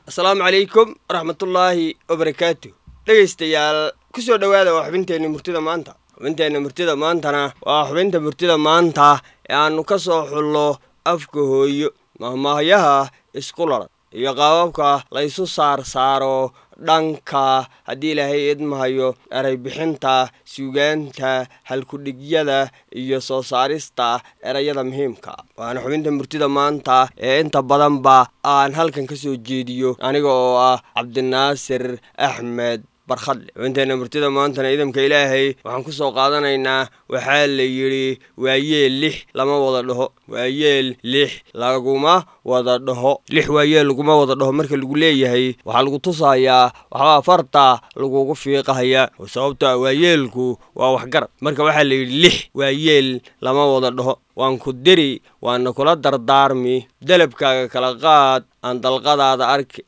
asalaamu calaykum waraxmatullaahi wabarakaatu dhegaystayaal ku soo dhowaada waa xubinteenna murtida maanta xubinteenna murtida maantana waa xubinta murtida maanta ee aannu ka soo xullo afka hooyo mahmahyaha isku laran iyo qaababka laysu saar saaro dhanka haddii ilaahay idmahayo eray bixinta suugaanta halkudhigyada iyo soo saarista erayada muhiimka waana xubinta murtida maanta ee inta badanba aan halkan ka soo jeediyo aniga oo ah cabdinaasir axmed barkhadle xubinteenna murtida maantana idamka ilaahay waxaan ku soo qaadanaynaa waxaa la yidhi waayeel lix lama wada dhaho waayeel lix laguma wada dhaho lix waayeel laguma wada dhaho marka lagu leeyahay waxaa lagu tusayaa waxbaa farta lagugu fiiqahaya oo sababto a waayeelku waa waxgarad marka waxaa la yidhi lix waayeel lama wada dhaho waan ku diri waana kula dardaarmi dalabkaaga kala qaad aan dalqadaada arki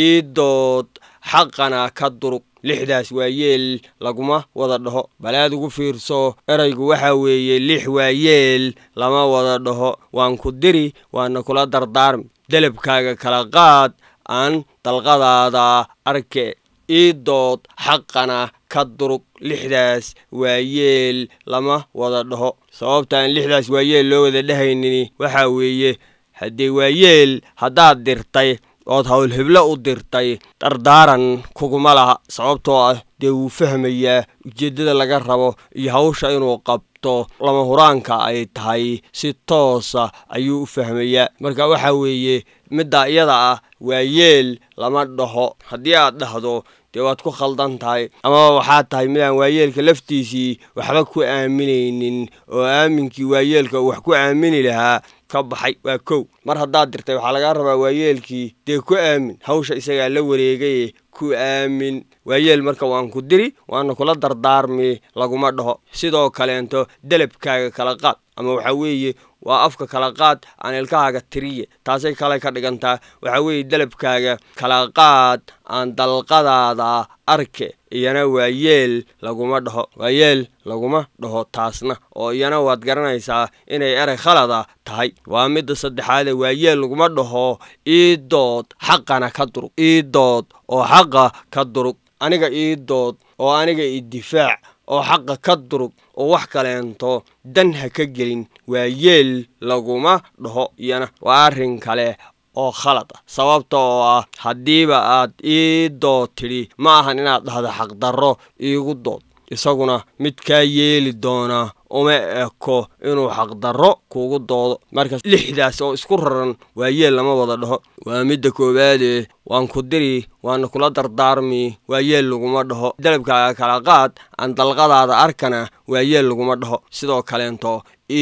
iidood xaqana ka durug lixdaas waayeel laguma wada dhaho balaad ugu fiirso eraygu waxaa weeye lix waayeel lama wada dhaho waan ku diri waana kula dardaarmi dalabkaaga kala qaad aan dalqadaada arke iidood xaqana ka durug lixdaas waayeel lama wada dhaho sababta aan lixdaas waayeel loo wada dhehaynin waxaa weeye haddee waayeel haddaad dirtay ood howlhiblo u dirtay dardaaran kuguma laha sababtoo ah dee wuu fahmayaa ujeeddada laga rabo iyo hawsha inuu qabto lama huraanka ay tahay si toosa ayuu u fahmayaa marka waxaa weeye middaa iyada ah waayeel lama dhaho haddii aad dhahdo dee waad ku khaldan tahay amaba waxaad tahay midaan waayeelka laftiisii waxba ku aaminaynin oo aaminkii waayeelka uu wax ku aamini lahaa ka baxay waa kow mar haddaad dirtay waxaa lagaa rabaa waayeelkii dee ku aamin hawsha isagaa la wareegaye ku aamin waayeel marka waan ku diri waana kula dardaarmi laguma dhaho sidoo kaleento delabkaaga kala qaad ama waxaa weeye waa afka kala qaad aan ilkahaaga tiriye taasay kale ka dhigantaa waxaa weeye delabkaaga kala qaad aan dalqadaada arke iyana waayeel laguma dhaho waayeel laguma dhaho taasna oo iyana waad garanaysaa inay erey khalada tahay waa midda saddexaade waayeel laguma dhaho iidood xaqana ka durug iidood oo xaqa ka durug aniga iidood oo aniga idifaac oo xaqa ka durug oo wax kaleento dan ha ka gelin waayeel laguma dhaho iyana waa arrin kale oo khalad ah sababta oo ah haddiiba aad ii dood tidhi ma ahan inaad dhahdo xaqdarro iigu dood isaguna mid kaa yeeli doona uma eko inuu xaqdarro kugu doodo marka lixdaas oo isku raran waayeel lama wada dhaho waa midda koowaade waan ku diri waana kula dardaarmi waayeel laguma dhaho dalabkaaga kala qaad aan dalqadaada arkana waayeel laguma dhaho sidoo kaleento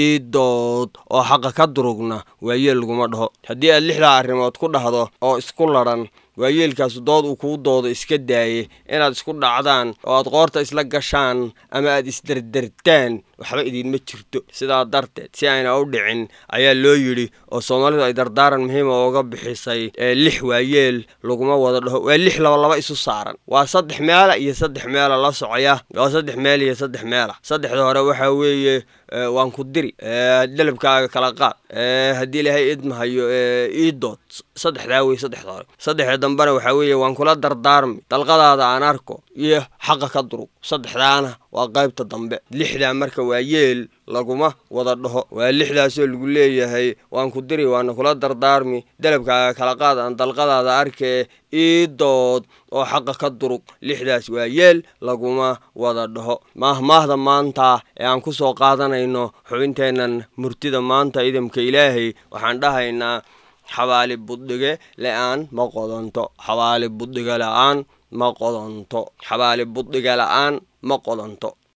iidood oo xaqa ka durugna waayeel laguma dhaho haddii aad lixdaa arrimood ku dhahdo oo isku ladhan waayeelkaasu dood uu kuu doodo iska daaye inaad isku dhacdaan oo aad qoorta isla gashaan ama aad isderdertaan waxba idiinma jirto sidaa darteed si ayna u dhicin ayaa loo yidhi oo soomaalidu ay dardaaran muhiima ooga bixisay ee lix waayeel laguma wada dhaho waa lix labalaba isu saaran waa saddex meela iyo saddex meela la socoya waa saddex meel iyo saddex meela saddexda hore waxaa weeye waan ku diri dalabkaaga kala qaad haddii ilaahay idmahayo iidood saddexdaa wey saddexda hore saddexda dambena waxaa weeye waan kula dardaarmi dalqadaada aan arko iyo xaqa ka durug saddexdaana waa qaybta dambe lixdaa marka waa yeel laguma wada dhaho waa lixdaasoo lagu leeyahay waan ku diri waana kula dardaarmi dalabkaaga kala qaad aan dalqadaada arkee iidood oo xaqa ka durug lixdaas waa yeel laguma wada dhaho maahmaahda maanta ee aan ku soo qaadanayno xubinteennan murtida maanta idamka ilaahay waxaan dhahaynaa xabaali buddhige le-aan ma qodonto xabaali buddhiga la-aan ma qodonto xabaali buddhiga la-aan ma qodonto